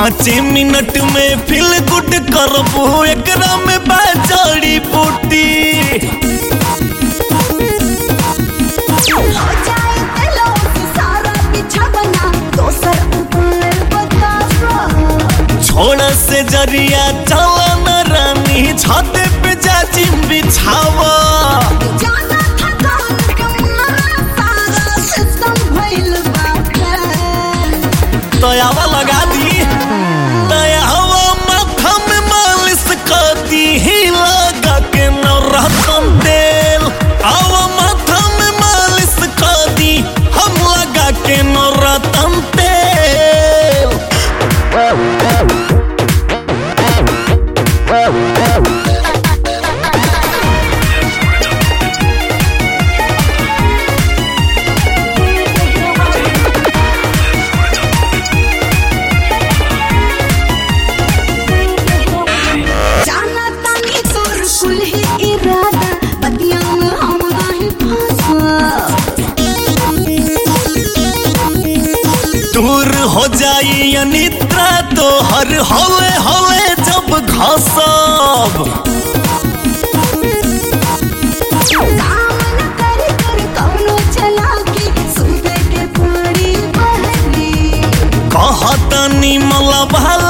पाँच मिनट में feel good करबू एकरा में बाजड़ी बूटी हो जाए दिलों से सारा बिछवना दोसर उपाय बता दो छोड़ से जरिया चला न रानी छत पे जाची बिछावा जाना था कौन तुम्हारा सारा सिस्टम भइल बाटे दयावा लगा दी दयावा माथा में मालिश कर दी ही लगा के न रहतन तेल आवा माथा में मालिश कर दी हम लगा के न रहतन तेल जाना तानी तोर कुल ही इरादा बतिया में हम नहीं फंसा दूर हो जाई अनिद्रा तो हर हवे हवे जब घसब काम न कर कर कौनो चलाकी सुबह के पड़ी बहरी कहतनी मला भला